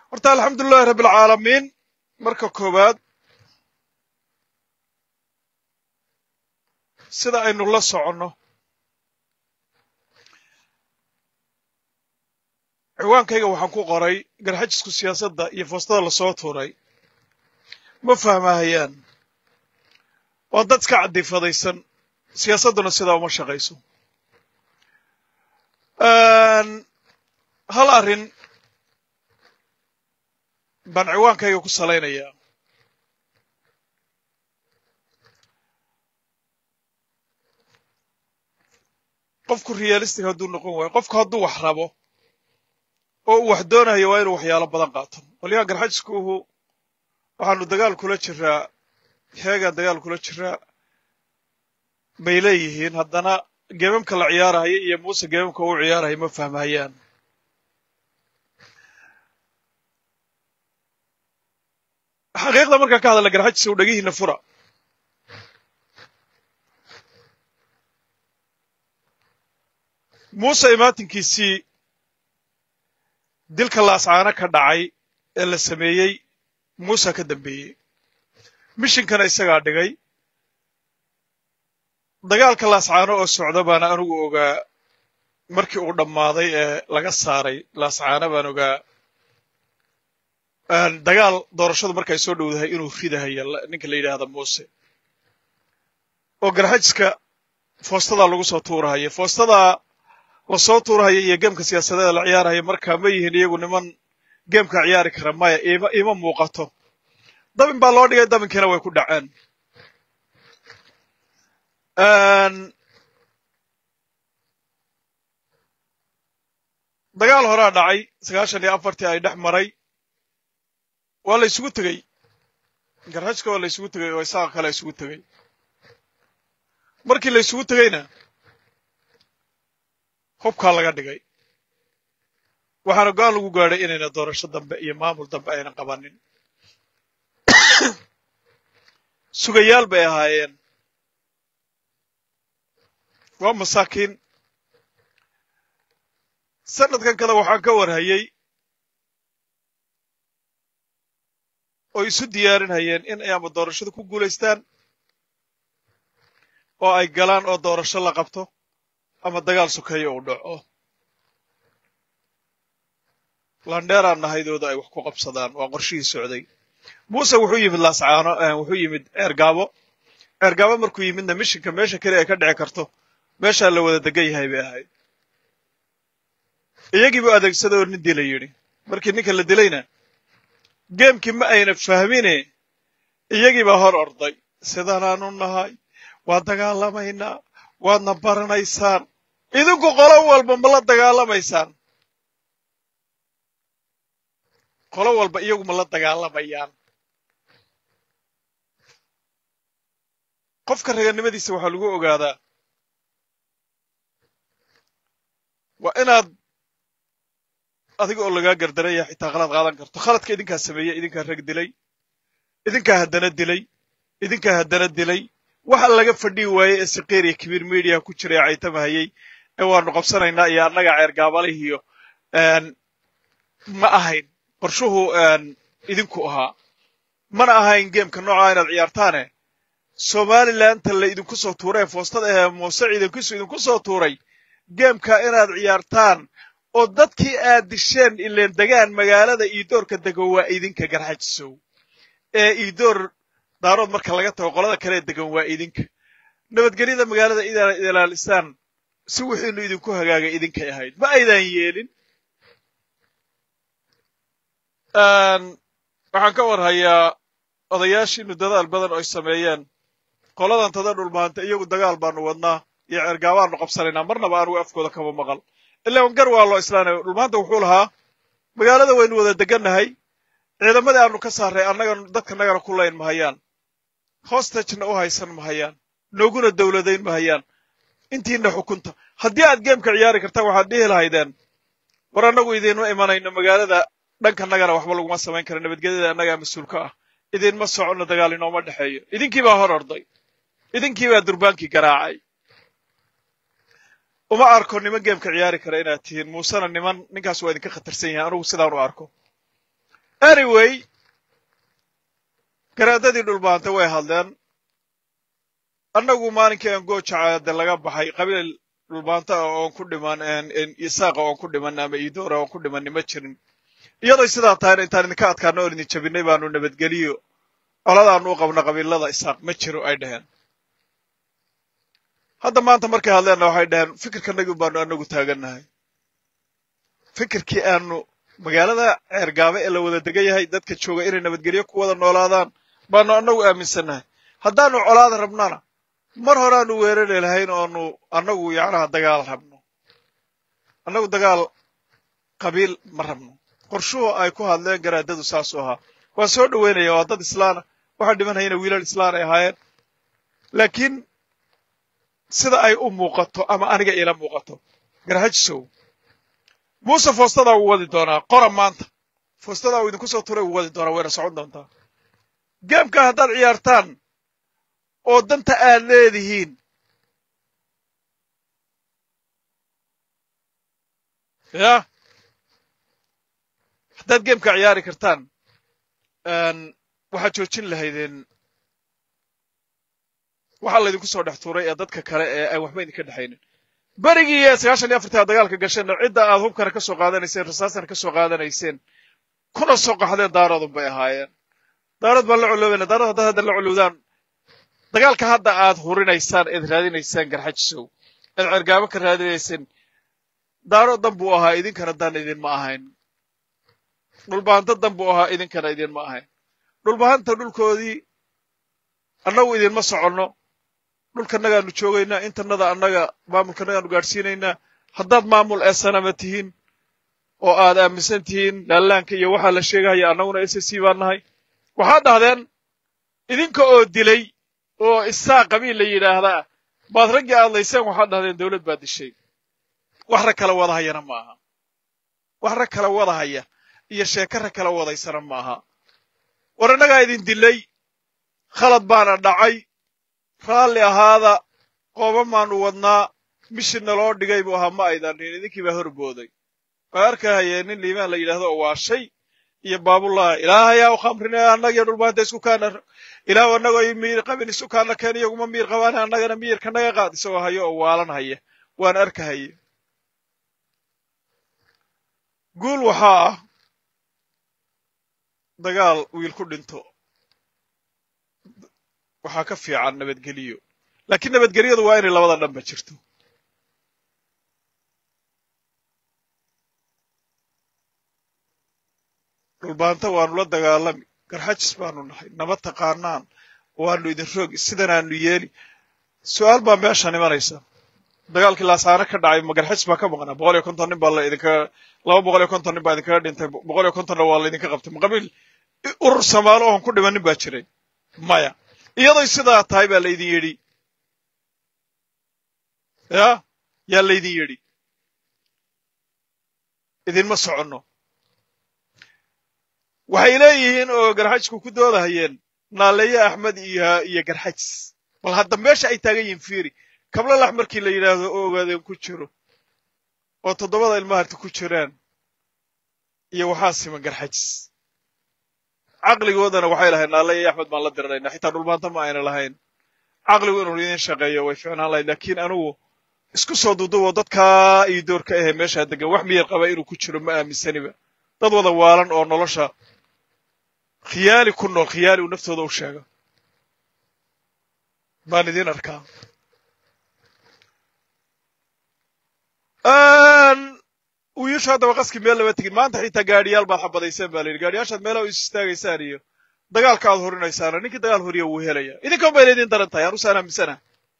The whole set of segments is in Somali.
horta alxamdulilahi rabbi alcaalamiin marka koowaad sida aynu la soconno ciwaankayga waxaan ku qoray garxajisku siyaasadda iyo foostada lasoo tuuray ma fahmahayaan waa dad iska cadifadaysan siyaasadduna sidaa uma shaqayso hal arrin baan ciwaankayga ku salaynayaa qofku realistic hadduu noqon waayo qofku hadduu wax rabo oo uu wax doonayo waa inuu waxyaalo badan qaato qolyaha garxajisku uhu waxaanu dagaal kula jiraa heegaan dagaal kula jiraa bay leeyihiin haddana geemamka la ciyaarahaya iyo muuse geemamka uu ciyaarahaya ma fahmahayaan xaqiiqda markaan ka hadalna garxajisa u dhegihiina fura muuse imaatinkiisii dilka laascaano ka dhacay ee la sameeyey muuse ka dambeeyey mishinkana isagaa dhigay dagaalka laascaano oo socda baana anigu ogaa markii uu dhammaaday ee laga saaray laascaano baan ogaa dagaal doorashadu markay soo dhowdahay inuu ridahaya ninka la yidhaahda muuse oo garxajiska foostadaa lagu soo tuurahaya foostadaa lasoo tuurahaya iyo geemka siyaasadeeda la ciyaarahaya markaa ma yihiin iyagu niman geemka ciyaari kara maya ima ima muuqato dabin baa loo dhigay dabinkiina way ku dhaceen dagaal horaa dhacay sagaashan iyo afartii ay dhex maray waa la isugu tegey garxajka waa la isugu tegey oo isaga kale isugu tegey markii la isugu tegeyna hubkaa laga dhigay waxaana go-aan lagu gaadhay inayna doorasho dambe iyo maamul dambe aynan qabanin sugayaal bay ahaayeen waa masaakiin sanadkan kada waxaan ka warhayey oo isu diyaarinhayeen in ay ama doorashada ku guulaystaan oo ay galaan oo doorasho la qabto ama dagaal sokeeyo uu dhaco landheeraan nahaydooda ay wax ku qabsadaan waa qorshihii socday muuse wuxuu yimid laascaano wuxuu yimid ceergaabo ceergaabo markuu yimidna mishinka meesha keli ay ka dhici karto meeshaa la wada degan yahay bay ahayd iyagiibuu adeegsaday oo nin dila yidhi markii ninka la dilayna geemkii ma ayna fahmine iyagiibaa hor orday sidanaanu nahay waa dagaalamaynaa waadna baranaysaan idinku qolo walba ma la dagaalamaysaan qolo walba iyagu ma la dagaalamayaan qofka raganimadiisa waxaa lagu ogaadaa waa inaad adiga oo lagaa gardaraya xitaa khalad qaadan karto khaladka idinkaa sameeyey idinkaa rag dilay idinkaa haddana dilay idinkaa haddana dilay waxa laga fadhii waayey ee sikiir iyo kibiir mediya ku jiray caytamahayey ee waanu qabsanaynaa iyo annaga ceergaabalihiyo ma ahayn qorshuhu idinku ahaa mana ahayn geemka noocaa inaad ciyaartaane somalilandta la idinku soo tuuray ee foostada ee muuse ciidankiisu idinku soo tuuray geemka inaad ciyaartaan oo dadkii aad disheen ileen degaan magaalada iidoorka dego waa idinka garxajisow ee iidoor daarood marka laga tago qolada kale degan waa idinka nabadgelyada magaalada inaad ilaalisaan si wixiinu idinku hagaagay idinkay ahayd ma aydan yeelin waxaan ka warhayaa odayaashiinu dadaal badan oo ay sameeyeen qoladan tada dhulmaanta iyagu dagaal baanu wadnaa iyo ceergaabaanu qabsanaynaa marnaba anugu afkooda kama maqal ilaan gar waa loo islaanaya dhulmaanta wuxuu lahaa magaalada waynu wada degannahay ciidamadii aanu ka saaray annaga dadka nagana ku layn mahayaan hostagena u haysan mahayaan nooguna dowladayn mahayaan intiina xukunta haddii aad geemka ciyaari kartaan waxaad dhihi lahaydeen war annagu idiinma imanayno magaalada dhankanagana waxba laguma samayn kara nabadgelyada annagaa mas-uulka ah idinma soconno dagaal inooma dhexeeyo idinkii baa hor orday idinkii baa durbaankii garaacay uma arko niman geemka ciyaari kara inaad tihiin muusena niman ninkaas waa idinka khatarsan yahay anugu sidaan u arko anyway garaadadii dhulbaanta way hadleen annagu maalinkii aan goojacaade laga baxay qabiil dhulbaanta ah oon ku dhiman isaaqa oon ku dhiman ama iidoora oon ku dhimanni ma jirin iyadoo sidaa tahayna intaan idinka adkaano oon idin jabinay baanu nabadgeliyo coladaanu u qabna qabiilada isaaq ma jiro ay dhaheen hadda maanta markay hadleenna waxay dhaheen fikirkanagii baanu anagu taagannahay fikirkii aanu magaalada ceergaabe ee la wada degan yahay dadka jooga inay nabadgelyo ku wada noolaadaan baanu annagu aaminsannahay haddaanu colaada rabnana mar horeaanu weerari lahayn oonu annagu yacnaha dagaal rabno annagu dagaal qabiil ma rabno qorshuhu ay ku hadleen garaadadu saasuu ahaa waan soo dhoweynaya waa dad islaana waxaa dhimanhayana wiilal islaan ay ahaayeen laakiin sida ay u muuqato ama aniga iila muuqato garhajisow muuse foostadaa wuu wadi doonaa qora maanta foostadaa uu idinku soo turay wuu wadi doonaa wayna socon doontaa geemkaa haddaad ciyaartaan oo danta aad leedihiin ya haddaad geemkaa ciyaari kartaan waxaad joojin lahaydeen waxaa laydinku soo dhex tuuray ee dadka kale ee aan waxba idinka dhexaynin berigii ee sagaashan iyo afartii aad dagaalka gasheenna cidda aad hubkana ka soo qaadanayseen rasaasana ka soo qaadanayseen kuna soo qaxdeen daaroodun bay ahaayeen daarood baan la coloobayna daarood haddaad hadda la colowdaan dagaalka hadda aad hurinaysaan eed raadinaysaan garxajisow eed cergaabo ka raadinayseen daarood dan buu ahaa idinkana dan idinma ahayn dhulbahanto dan buu ahaa idinkana idinma ahayn dhulbahanta dhulkoodii annagu idinma soconno dhulkanagaanu joogaynaa intanada annaga maamulkanagaanu gaadhsiinaynaa haddaad maamul eesanama tihiin oo aad aaminsan tihiin laallaanka iyo waxaa la sheegahaya annaguna s c baan nahay waxaad dhahdeen idinka oo dilay oo isaa qabiil la yidhaahdaa baad raggii aadlayseen waxaad dhahdeen dawlad baad dishay wax rag kala wadahayana ma aha wax rag kala wadahaya iyo sheeko rag kala wadaysana ma aha war innagaa idin dilay khalad baana dhacay raalli ahaada qoobamaan u wadnaa mishina loo dhigay buu ahaa ma aydan dhihin idinkii baa horbooday waa arkahayee nin liimaan la yidhahdo oo waa shay iyo baabullah ilaahayaa u khamrine annagiyo dhulbaanta isku kaana ilaah annagoo i miir qabin isu kaana keen iyaguma miir qabaane annagana miirka naga qaad isagoo hayo oo waalan haya waan arkahaye guul waxaa ah dagaal wiil ku dhinto waxaa ka fiican nabadgeliyo laakiin nabadgelyadu waa inay labada dhanba jirto dhulbaanta waanu la dagaalami garxajis baanu nahay nabad taqaanaan waanu idin roogi sidanaanu yeeli su'aal baa meeshaan imanaysa dagaalkii laasaane ka dhacay ma garxajis baa ka maqnaa boqol iyo konton nin baa la idinka laba boqol iyo konton nin baa idinkaga dhintay boqol iyo kontonna waa la idinka qabtay ma qabiil urur samaalo oon ku dhiman nin baa jiray maya iyadoy sidaa tahay baa laydin yidhi ya yaa laydin yidhi idinma soconno waxay leeyihiin oo garxajisku ku doodahayeen naaleeye axmed iyo iyo garxajis bal hadda meesha ay taagan yihiin fiiri kablalax markii la yidhaahdo oo ogaadeen ku jiro oo toddobada ilmaharta ku jiraan iyo waxaa siman garxajis caqligoodana waxay lahayd naaleeye axmed baan la diriraynaa xitaa dhulbaanta ma ayna lahayn caqligu inuu idin shaqeeyo way ficnaan lahayd laakiin anugu isku soo duudubo dadkaa iyo doorka ahee meeshaa degan wax miyar qaba inuu ku jiro ma aaminsaniba dad wada waalan oo nolosha khiyaali ku nool khiyaali uu naftooda u sheego baan idiin arkaa wiilashu haddaba qaski meel lama tegin maanta xitaa gaadhiyaal baad xabadayseen ba la yidhi gaadhiyaashaad meelaha u is istaagaysaan iyo dagaalka aad horinaysaana ninkii dagaal horiya wuu helaya idinkan bayna idin daran tahay anusaan aaminsana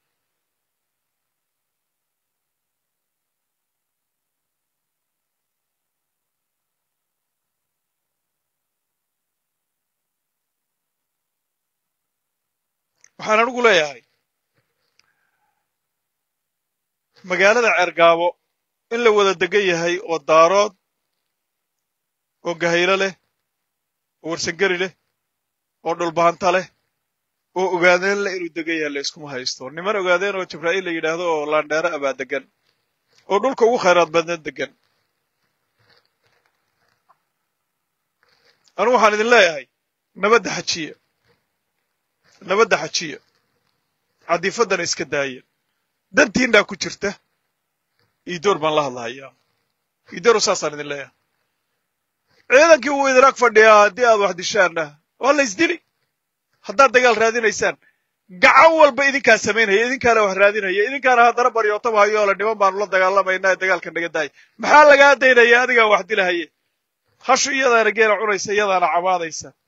waxaan anigu leeyahay magaalada ceergaabo in la wada degan yahay oo daarood oo gahaylo leh oo warsangeri leh oo dhulbaanta leh oo ogaadeen leh inuu degan yahay la iskuma haysto niman ogaadeen oo jibraa'iil la yidhaahdo oo laandheero abaa degan oo dhulka ugu khayraad badneed degan anu waxaan idin leeyahay nabadda xajiya nabadda xajiya cadiifaddana iska daaya dantiinaa ku jirta iidoor baan la hadlahayaa iidooru saasaan idin leeyahay ciidankii wuu idin ag fadhiyaa haddii aad wax dishaanna waa la isdili haddaad dagaal raadinaysaan gacan walba idinkaa samaynaya idinkaana wax raadinaya idinkaana haddana baryootaba hayo ole niman baanu la dagaalamaynaa ee dagaalka naga daaya maxaa lagaa daynaya adigaa wax dilahaye hashu iyadaana geela cunaysa iyadaana cabaadaysa